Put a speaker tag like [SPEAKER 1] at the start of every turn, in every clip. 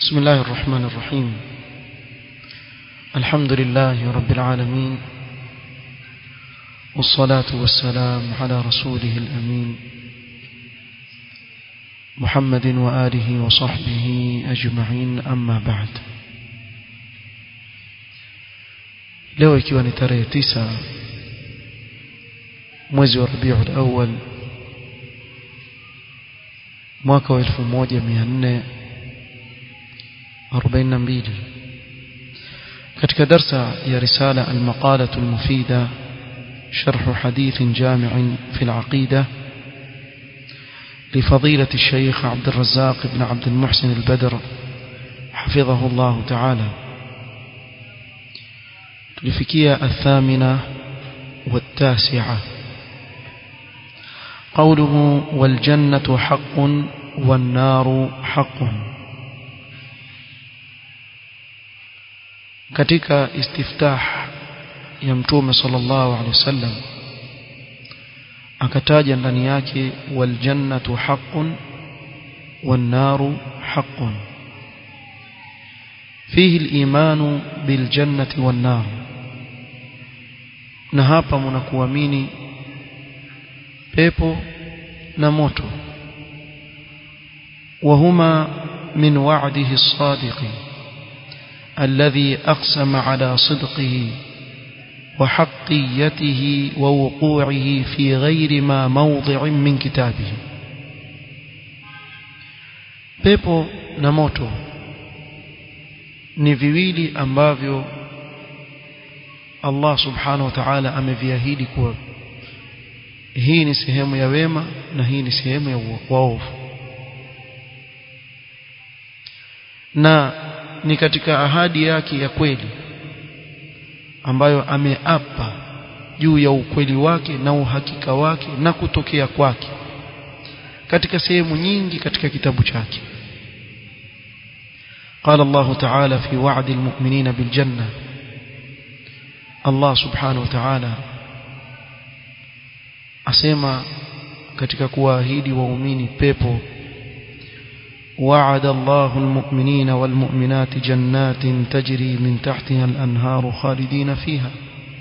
[SPEAKER 1] بسم الله الرحمن الرحيم الحمد لله رب العالمين والصلاة والسلام على رسوله الأمين محمد وآله وصحبه أجمعين أما بعد leo ikiwa ni tarehe tisa mwezi wa Rabiul Awwal mwaka wa 1442 katika darsa ya risala al-maqalah al-mufida شرح حديث جامع في العقيدة لفضيلة الشيخ عبد الرزاق بن عبد المحسن البدر حفظه الله تعالى لفكية الثامنة والتاسعة قوله والجنة حق والنار حق katika istiftah ya mtume sallallahu alaihi wasallam akataja ndani yake wal jannatu haqqun wan naru haqqun fihi al-imanu bil jannati wan nar na hapa mnakuamini pepo na moto وهما من وعده الصادق الذي أقسم على صدقه وحقيته ووقوعه في غير ما موضع من كتابه pepo na moto ni viwili ambavyo Allah subhanahu wa ta'ala ameviahidi kuwa hii ni sehemu ya wema na hii ni sehemu ya waovu na ni katika ahadi yake ya kweli ambayo ameapa juu ya ukweli wake na uhakika wake na kutokea kwake katika sehemu nyingi katika kitabu chake قال الله تعالى في وعد المؤمنين بالجنة الله سبحانه وتعالى asema katika kuwaahidi waumini pepo وعد الله المؤمنين والمؤمنات جنات تجري من تحتها الأنهار خالدين فيها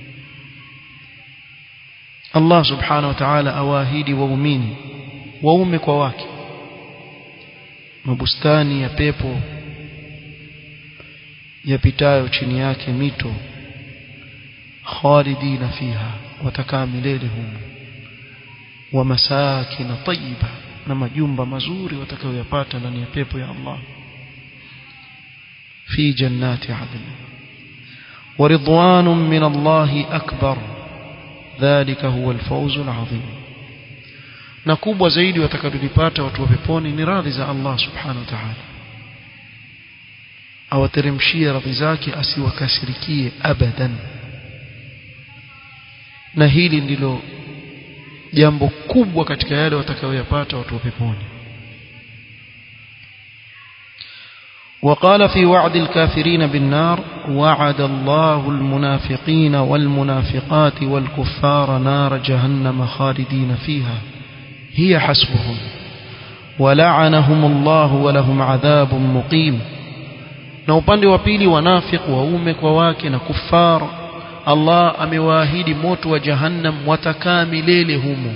[SPEAKER 1] الله سبحانه وتعالى أواهيد وأمين وأمك وواك mabustani ya pepo yapitayo chini yake mito khalidina fiha watakaa milele humo wa masakina tayyiba na majumba mazuri watakayoyapata ndani ya pepo ya Allah fi jannati adn wa ridwanun min Allah akbar dhalika huwa alfawz alazim na kubwa zaidi watakaolipata watu wa peponi ni radhi za Allah subhanahu wa ta'ala awateremshie radhi zake asiwakasirikie abadan na hili ndilo jambo kubwa katika yale watakayoyapata watu wa peponi وقال في وعد الكافرين بالنار وعد الله المنافقين والمنافقات والكفار نار جهنم خالدين فيها هي حسبهم ولعنهم الله ولهم عذاب مقيم na upande wa pili wanafiki waume kwa wake na kufar Allah amewaahidi moto wa jahannam watakaa milele humo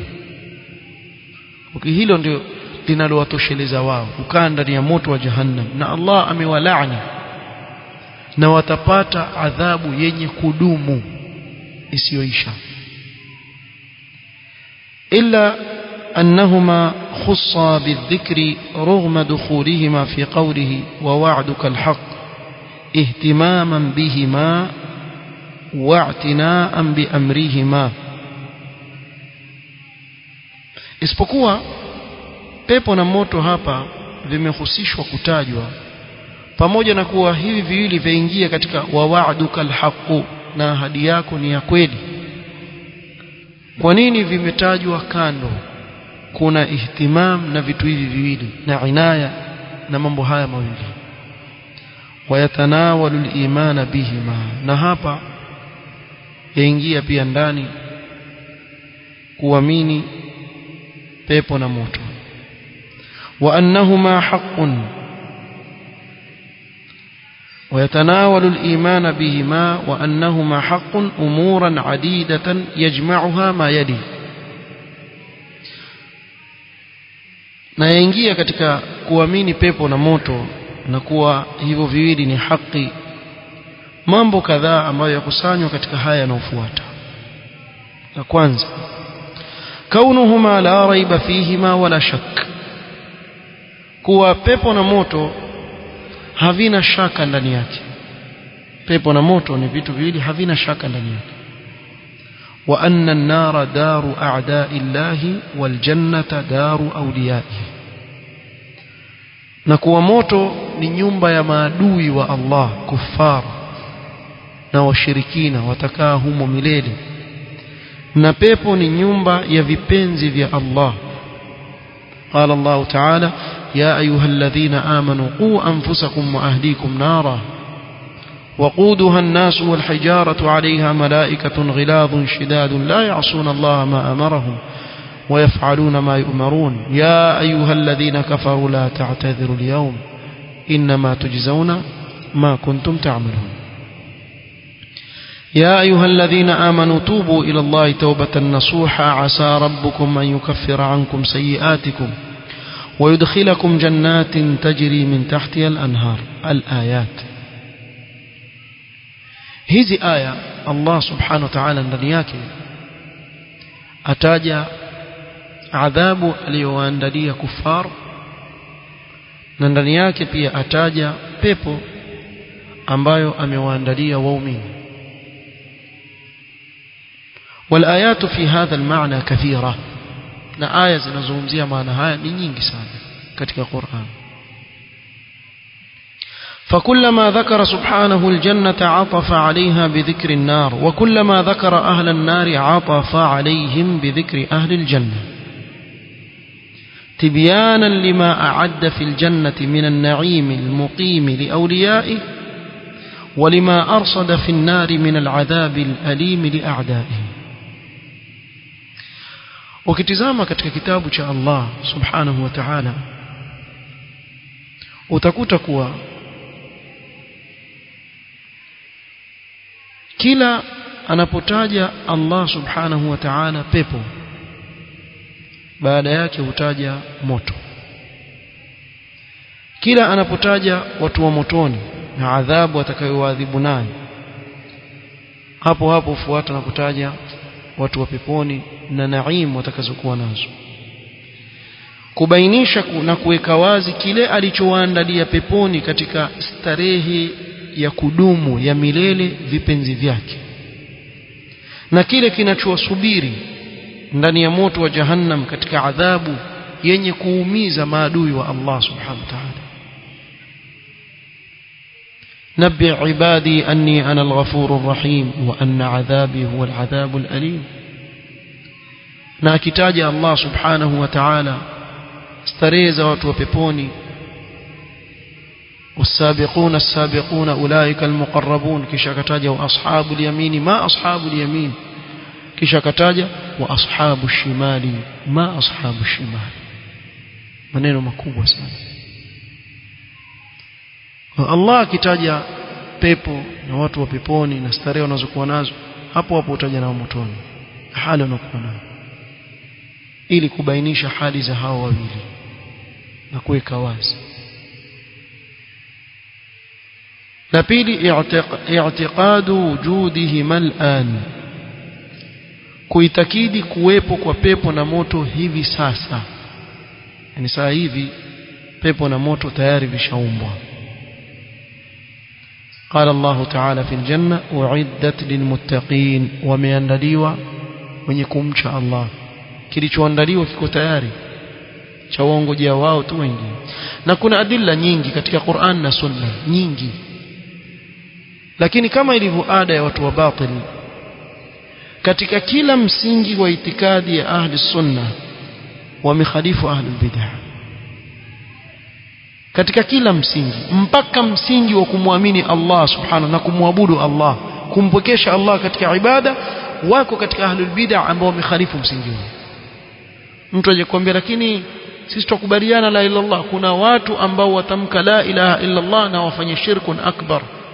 [SPEAKER 1] hilo ndio linalowatosheleza wao kukaa ndani ya moto wa jahannam na Allah amewalaani na watapata adhabu yenye kudumu isiyoisha illa أنهما خصا بالذكر رغم دخولهما في قوله ووعدك الحق اهتماما بهما واعتناء بأمرهما isipokuwa pepo na moto hapa vimehusishwa kutajwa pamoja na kuwa hivi viwili vyaingia katika wawa'duka alhaqu na ahadi yako ni ya kweli kwa nini vimetajwa kando kuna ihtimam na vitu hivi viwili na inaya na mambo haya mawili wayatanawalu al-iman bihima na hapa yaingia pia ndani kuamini pepo na moto wa annahuma haqqun ويتناول الإيمان بهما وأنهما حق أمورا عديدة يجمعها ما يلي na yaingia katika kuamini pepo na moto na kuwa hivyo viwili ni haki mambo kadhaa ambayo yakusanywa katika haya yanayofuata la kwanza kaunuhuma la raiba fihima wala shak kuwa pepo na moto havina shaka ndani yake pepo na moto ni vitu viwili havina shaka ndani yake wa anna an-nara daru a'da'i llahi wal jannata daru awliya'ihi na kuwa moto ni nyumba ya maadui wa Allah kuffar na washirikina watakaa humo milele na pepo ni nyumba ya vipenzi vya Allah قال الله تعالى يا أيها الذين آمنوا قوا أنفسكم وأهليكم نارا وقودها الناس والحجارة عليها ملائكة غلاظ شداد لا يعصون الله ما أمرهم ويفعلون ما يؤمرون يا أيها الذين كفروا لا تعتذروا اليوم إنما تجزون ما كنتم تعملون يا أيها الذين آمنوا توبوا إلى الله توبة نصوحا عسى ربكم أن يكفر عنكم سيئاتكم ويدخلكم جنات تجري من تحتها الأنهار الآيات hizi aya Allah subhanahu wa ta'ala ndani yake ataja adhabu aliyowaandalia kufar na ndani yake pia ataja pepo ambayo amewaandalia waumini والآيات في هذا المعنى كثيرة na aya zinazungumzia maana haya ni nyingi sana katika Qur'an فكلما ذكر سبحانه الجنة عطف عليها بذكر النار وكلما ذكر أهل النار عطف عليهم بذكر أهل الجنة تبيانا لما أعد في الجنة من النعيم المقيم لأوليائه ولما أرصد في النار من العذاب الأليم لأعدائه ukitizama katika kitabu cha Allah subhanahu wa ta'ala utakuta kuwa kila anapotaja Allah subhanahu wa ta'ala pepo baada yake hutaja moto kila anapotaja watu wa motoni na adhabu atakayowaadhibu nayo hapo hapo fuata na kutaja watu wa peponi na naim watakazokuwa nazo kubainisha na kuweka wazi kile alichowaandalia peponi katika starehe ya kudumu ya milele vipenzi vyake na kile kinachowasubiri ndani ya moto wa jahannam katika adhabu yenye kuumiza maadui wa Allah subhanahu wa ta'ala نبئ عبادي أني أنا الغفور الرحيم وأن عذابي هو العذاب الأليم ناكتاج الله سبحانه وتعالى استريز وتوبيبوني والسابقون السابقون أولئك المقربون كشكتاج وأصحاب اليمين ما أصحاب اليمين كشكتاج وأصحاب الشمال ما أصحاب الشمال maneno makubwa sana Allah akitaja pepo na watu wa peponi na starehe wanazokuwa nazo hapo hapo utaja na motoni hali wanakuwa nayo ili kubainisha hali za hao wawili na kuweka wazi la pili i'tiqadu wujudihima al'an kuitakidi kuwepo kwa pepo na moto hivi sasa yani saa hivi pepo na moto tayari vishaumbwa قال الله تعالى في الجنة أعدت للمتقين وميandaliwa wenye kumcha Allah kilichoandaliwa kiko tayari cha waongojea wao tu wengine na kuna adilla nyingi katika Qur'an na Sunna nyingi lakini kama ilivyo ada ya watu wa batili katika kila msingi wa itikadi ya ahli sunna wamekhalifu ahli bid'ah katika kila msingi mpaka msingi wa kumwamini Allah subhanahu na kumwabudu Allah kumpokesha Allah katika ibada wako katika ahlul bid'ah ambao wamekhalifu msingi huo mtu aje kuambia lakini sisi tukubaliana la ilaha illallah kuna watu ambao watamka la ilaha illallah na wafanye shirkun akbar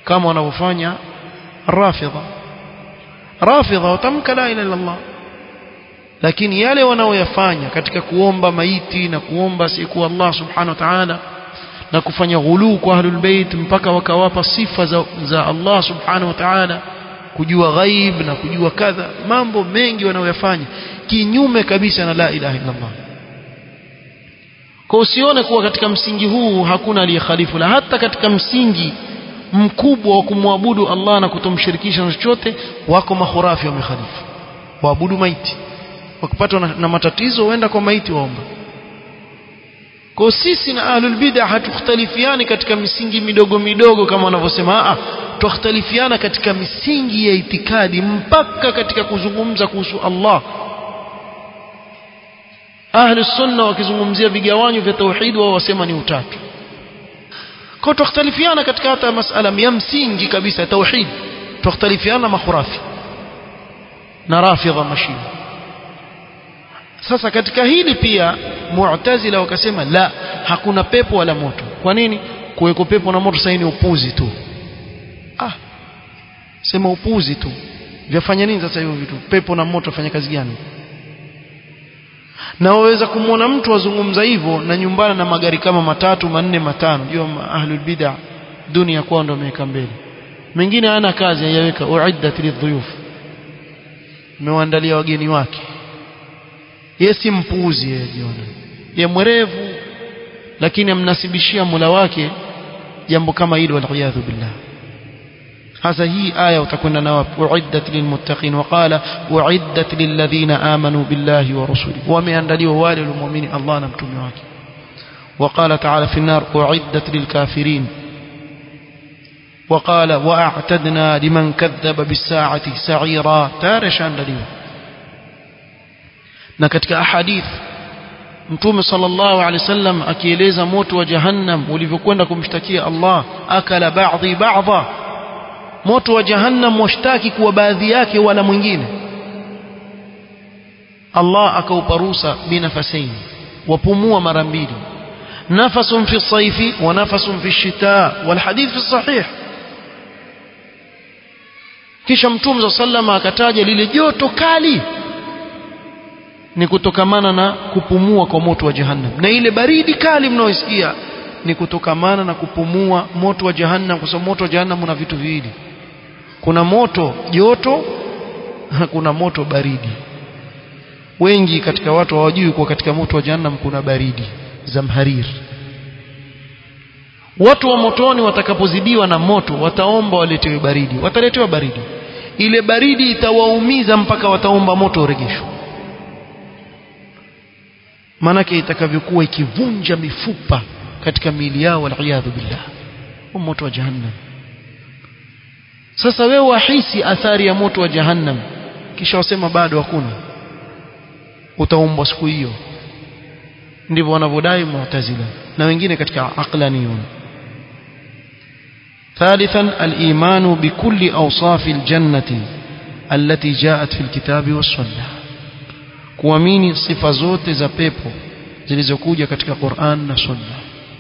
[SPEAKER 1] kama wanavyofanya rafidha rafidha watamka la ilaha illallah lakini yale wanaoyafanya katika kuomba maiti na kuomba siku Allah subhanahu wa ta'ala na kufanya ghuluu kwa ahlul bait mpaka wakawapa sifa za, za Allah subhanahu wa ta'ala kujua ghaib na kujua kadha mambo mengi wanaoyafanya kinyume kabisa na la ilaha illallah kwa usione kuwa katika msingi huu hakuna aliyekhalifu la hata katika msingi mkubwa wa kumwabudu Allah na kutomshirikisha na chochote wako mahurafi wamekhalifu waabudu maiti wakipatwa na, na matatizo waenda kwa maiti waomba kwa sisi na ahlul bid'ah hatukhtalifiani katika misingi midogo midogo kama wanavyosema a tukhtalifiana katika misingi ya itikadi mpaka katika kuzungumza kuhusu Allah ahli sunna wakizungumzia vigawanyo vya tauhid wao wasema ni utatu kwa tukhtalifiana katika hata masala ya msingi kabisa tauhid tukhtalifiana makhurafi na rafidha mashia sasa katika hili pia mu'tazila wakasema la hakuna pepo wala moto kwa nini kuweko pepo na moto sasa ni upuzi tu ah sema upuzi tu vyafanya nini sasa hivyo vitu pepo na moto fanya kazi gani na waweza kumwona mtu azungumza hivyo na nyumbani na magari kama matatu manne matano jua ahlul bid'ah dunia kwao ndio ameweka mbele mengine hana kazi ayaweka uiddat lidhuyuf mewaandalia wageni wake yeye si mpuuzi yeye jiona ye mwerevu lakini amnasibishia mula wake jambo kama hilo waliyadhu billah hasa hii aya utakwenda na uiddat lilmuttaqin waqala uiddat lilladhina amanu billahi wa rusuli wameandaliwa wale waliomuamini Allah na mtume wake وقال تعالى في النار أعدت للكافرين وقال وأعتدنا لمن كذب بالساعة سعيرا تارشان دليل na katika ahadith mtume sallallahu alaihi wasallam akieleza moto wa jahannam ulivyokwenda kumshtakia Allah akala baadhi baadha moto wa jahannam washtaki kuwa baadhi yake wala mwingine Allah akaupa ruhusa binafasaini wapumua mara mbili nafasun fi saifi wa nafasun fi shita wal hadith fi sahih kisha mtume sallallahu akataja lile joto kali ni kutokamana na kupumua kwa moto wa jahannam na ile baridi kali mnaoisikia ni kutokamana na kupumua moto wa jahannam kwa sababu moto wa jahannam una vitu viwili kuna moto joto na kuna moto baridi wengi katika watu hawajui kuwa katika moto wa jahannam kuna baridi zamharir watu wa motoni watakapozidiwa na moto wataomba waletewe baridi wataletewa baridi ile baridi itawaumiza mpaka wataomba moto uregeshwe maanake itakavyokuwa ikivunja mifupa katika miili yao waliyadhu billah moto wa jahannam sasa wewe wahisi athari ya moto wa jahannam kisha wasema bado hakuna utaumbwa siku hiyo ndivyo wanavyodai mu'tazila na wengine katika aqlaniyun ثالثا الإيمان بكل أوصاف الجنة التي جاءت في الكتاب والسنة kuamini sifa zote za pepo zilizokuja katika Qur'an na Sunna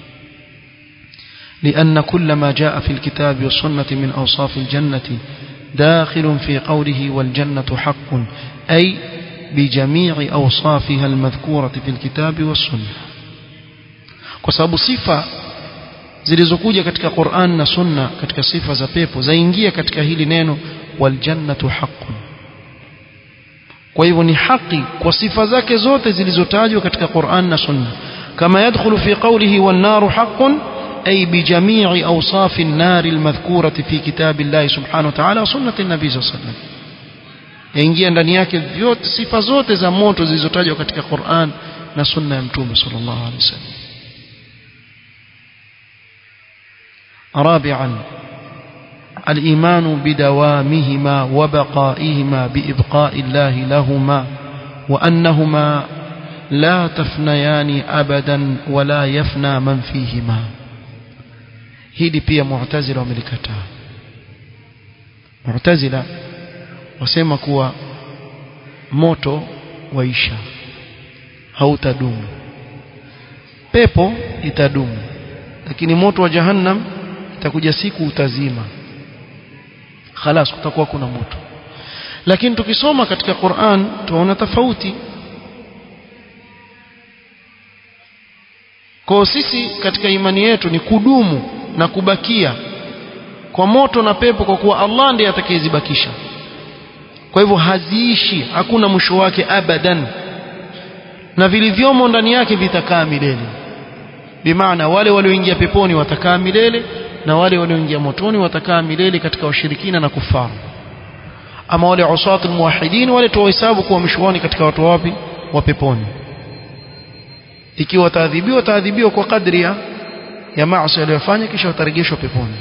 [SPEAKER 1] لأن كل ما جاء في الكتاب والسنة من أوصاف الجنة داخل في قوله والجنة حق أي بجميع أوصافها المذكورة في الكتاب والسنة kwa sifa zilizokuja katika Qur'an na Sunna katika sifa za pepo zaingia katika hili neno waljannatu haqqun kwa hivyo ni haki kwa sifa zake zote zilizotajwa katika Qur'an na Sunna kama yadkhulu fi qawlihi wan naru haqqun ay bi jami'i awsaf an-nar al-madhkurati fi kitabillahi subhanahu wa ta'ala wa sunnati an-nabi sallallahu alayhi wasallam yaingia ndani yake vyote sifa zote za moto zilizotajwa katika Qur'an na sunna ya mtume sallallahu alayhi wasallam رابعا الإيمان بدوامهما وبقائهما بإبقاء الله لهما وأنهما لا تفنيان أبدا ولا يفنى من فيهما hili pia mu'tazila wamelikataa mu'tazila wasema kuwa moto waisha hautadumu pepo itadumu lakini moto wa jahannam itakuja siku utazima khalas kutakuwa kuna moto lakini tukisoma katika Qur'an tunaona tofauti kwa sisi katika imani yetu ni kudumu na kubakia kwa moto na pepo kwa kuwa Allah ndiye atakayezibakisha kwa hivyo haziishi hakuna mwisho wake abadan na vilivyomo ndani yake vitakaa milele bimaana wale walioingia peponi watakaa milele na wale walioingia motoni watakaa milele katika washirikina na kufaru ama wale usat almuwahidin wale tuwahesabu kuwa mishwani katika watu wapi wa peponi ikiwa wataadhibiwa wataadhibiwa kwa kadri ya ya maasi aliyofanya kisha watarejeshwa peponi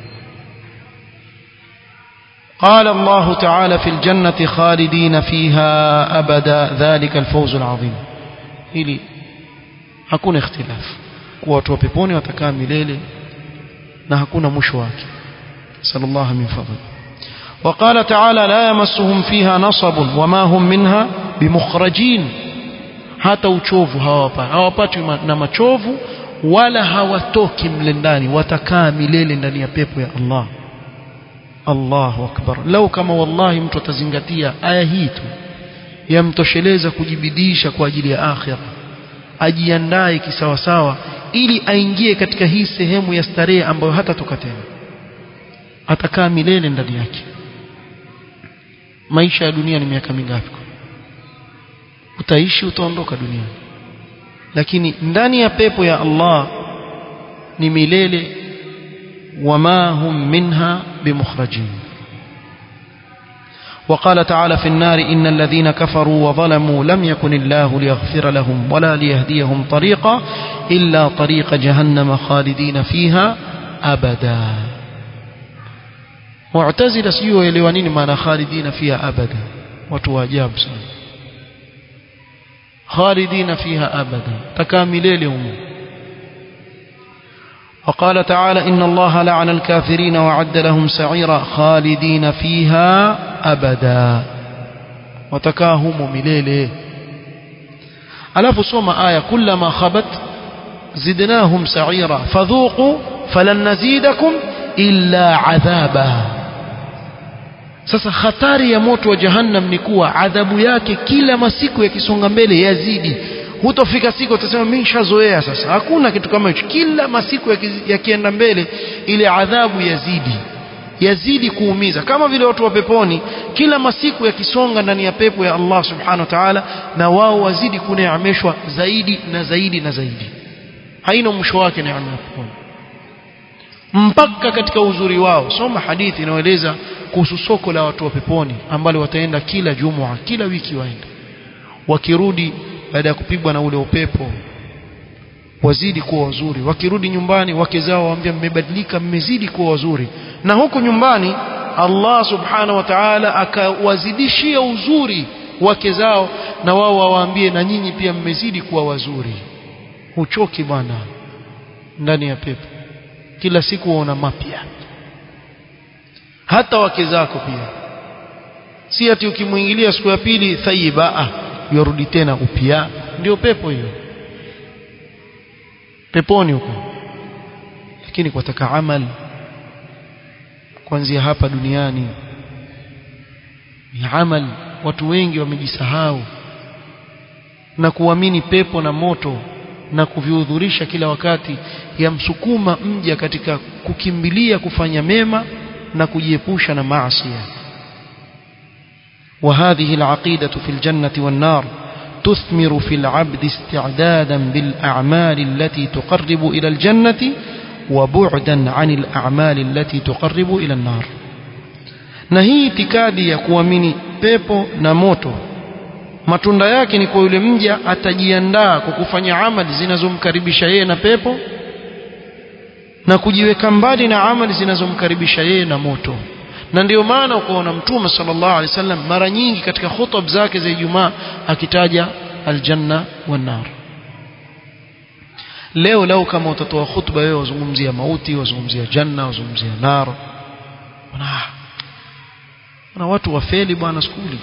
[SPEAKER 1] قال الله تعالى في الجنة خالدين فيها أبدا ذلك الفوز العظيم ili hakuna ikhtilaf kuwa watu wa peponi watakaa milele na hakuna mwisho wake sallallahu min fadli وقال تعالى لا يمسهم فيها نصب وما هم منها بمخرجين hata uchovu hawapati hawapati na machovu wala hawatoki mle ndani watakaa milele ndani ya pepo ya Allah Allahu akbar lau kama wallahi mtu atazingatia aya hii tu yamtosheleza kujibidisha kwa ajili ya akhira ajiandae kisawasawa ili aingie katika hii sehemu ya starehe ambayo hatatoka tena atakaa milele ndani yake maisha ya dunia ni miaka mingapi utaishi utaondoka duniani lakini ndani ya pepo ya Allah ni milele wama hum minha bimukhrajin وقال تعالى في النار إن الذين كفروا وظلموا لم يكن الله ليغفر لهم ولا ليهديهم طريقا إلا طريق جهنم خالدين فيها أبدا معتزلة سيوه يلوانين ما خالدين فيها أبدا وتواجاب سنة خالدين فيها أبدا تكاملين لهم وقال تعالى إن الله لعن الكافرين وعد لهم سعيرا خالدين فيها أبدا وتكاهم مليله ألف سوم آية كلما خبت زدناهم سعيرا فذوقوا فلن نزيدكم إلا عذابا sasa hatari ya moto wa jahannam ni kuwa adhabu yake kila masiku yakisonga mbele yazidi hutofika siku utasema mimi nishazoea sasa hakuna kitu kama hicho kila masiku yakienda mbele ile adhabu yazidi yazidi kuumiza kama vile watu wa peponi kila masiku yakisonga ndani ya pepo ya Allah subhanahu wa ta'ala na wao wazidi kuneemeshwa zaidi na zaidi na zaidi haina mwisho wake neema ya peponi mpaka katika uzuri wao soma hadithi inayoeleza kuhusu soko la watu wa peponi ambalo wataenda kila jumua kila wiki waenda wakirudi baada ya kupigwa na ule upepo wazidi kuwa wazuri wakirudi nyumbani wake zao waambia mmebadilika mmezidi kuwa wazuri na huku nyumbani Allah subhanahu wa ta'ala akawazidishia uzuri wake zao na wao wawaambie na nyinyi pia mmezidi kuwa wazuri huchoki bwana ndani ya pepo kila siku waona mapya hata wake zako pia si ati ukimwingilia siku ya pili thayiba ah yorudi tena upya ndio pepo hiyo peponi huko lakini kwataka amali kuanzia hapa duniani ni amali watu wengi wamejisahau na kuamini pepo na moto na kuvihudhurisha kila wakati yamsukuma mja katika kukimbilia kufanya mema na kujiepusha na maasi وهذه العقيدة في الجنة والنار تثمر في العبد استعدادا بالأعمال التي تقرب إلى الجنة وبعدا عن الأعمال التي تقرب إلى النار نهي itikadi ya kuamini pepo na moto matunda yake ni kwa yule mja atajiandaa kwa kufanya amali zinazomkaribisha yeye na pepo na kujiweka mbali na amali zinazomkaribisha yeye na moto na ndio maana ukaona mtume sallallahu alaihi wasallam mara nyingi katika khutub zake za Ijumaa akitaja aljanna wan nar leo leo kama utatoa khutba wewe wazungumzia mauti wazungumzia janna wazungumzia nar na na watu wafeli bwana skuli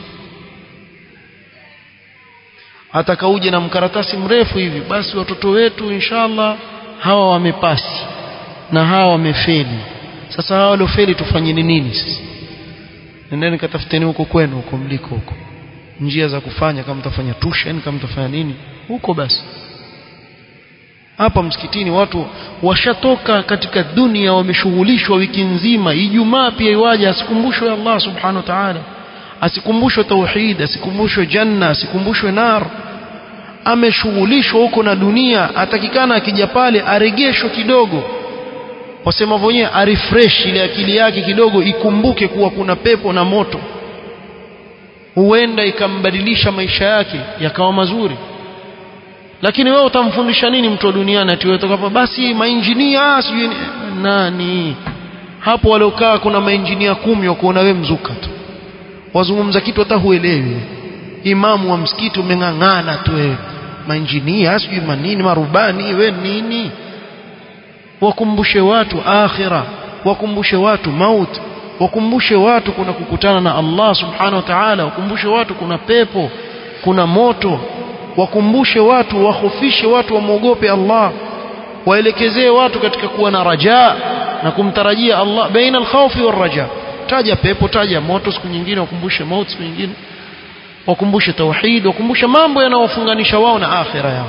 [SPEAKER 1] atakauje na mkaratasi mrefu hivi basi watoto wetu inshallah hawa wamepasi na hawa wamefeli sasa hawa waliofeli tufanye nini sisi nendeni katafuteni huko kwenu huko mliko huko njia za kufanya kama mtafanya tuition kama mtafanya nini huko basi hapa msikitini watu washatoka katika dunia wameshughulishwa wiki nzima ijumaa pia iwaje asikumbushwe Allah subhanahu wa ta'ala asikumbushwe tauhid asikumbushwe janna asikumbushwe nar ameshughulishwa huko na dunia atakikana akija pale aregeshwe kidogo wasema wenyewe arefresh ile akili yake kidogo ikumbuke kuwa kuna pepo na moto huenda ikambadilisha maisha yake yakawa mazuri lakini wewe utamfundisha nini mtu wa duniani ati wewe toka basi mainjinia sijui nani hapo waliokaa kuna mainjinia kumi wakuona wewe mzuka tu wazungumza kitu hata huelewi imamu wa msikiti umeng'ang'ana tu wewe mainjinia sijui manini marubani we nini wakumbushe watu akhira wakumbushe watu mauti wakumbushe watu kuna kukutana na Allah subhanahu wa ta'ala wakumbushe watu kuna pepo kuna moto wakumbushe watu wahofishe watu wamwogope Allah waelekezee watu katika kuwa na raja na kumtarajia Allah baina alkhawfi warraja taja pepo taja moto siku nyingine wakumbushe mauti siku nyingine wakumbushe tauhid wakumbushe mambo yanayofunganisha wao na akhira yao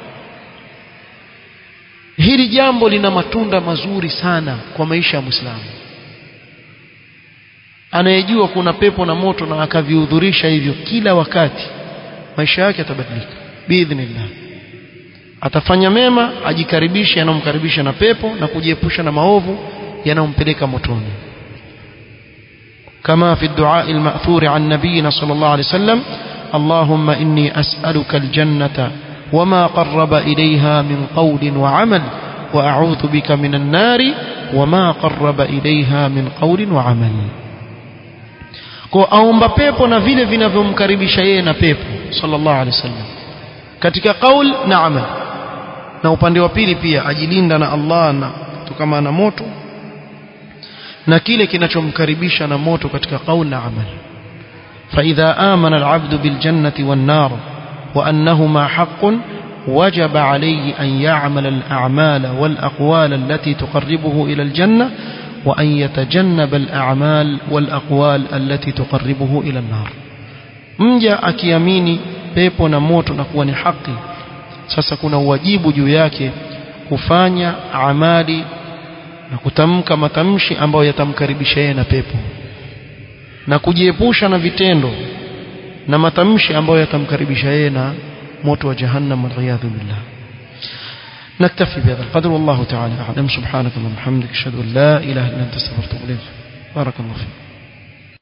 [SPEAKER 1] hili jambo lina matunda mazuri sana kwa maisha ya Muislamu anayejua kuna pepo na moto na akavihudhurisha hivyo kila wakati maisha yake yatabadilika biidhnillah atafanya mema ajikaribishe yanayomkaribisha na pepo na kujiepusha na maovu yanayompeleka motoni كما في الدعاء المأثور عن نبينا صلى الله عليه وسلم اللهم إني أسألك الجنة وما قرب إليها من قول وعمل وأعوذ بك من النار وما قرب إليها من قول وعمل kwa aomba pepo na vile vinavyomkaribisha yeye na pepo sallallahu alaihi wasallam katika qaul na amal na upande wa pili pia ajilinda na Allah na kutokana na moto na kile kinachomkaribisha na moto katika qaul na amal فإذا آمن العبد بالجنة والنار وأنهما حق وجب عليه أن يعمل الأعمال والأقوال التي تقربه إلى الجنة وأن يتجنب الأعمال والأقوال التي تقربه إلى النار mja akiamini pepo na moto na kuwa ni haki sasa kuna uwajibu juu yake kufanya amali na kutamka matamshi ambayo yatamkaribisha yeye na pepo na kujiepusha na vitendo na matamshi ambayo yatamkaribisha yeye na moto wa jahannam waliyadhu billah نكتفي بهذا القدر والله تعالى أعلم سبحانك اللهم وبحمدك أشهد أن لا إله إلا أنت استغفرك وأتوب إليك بارك الله فيك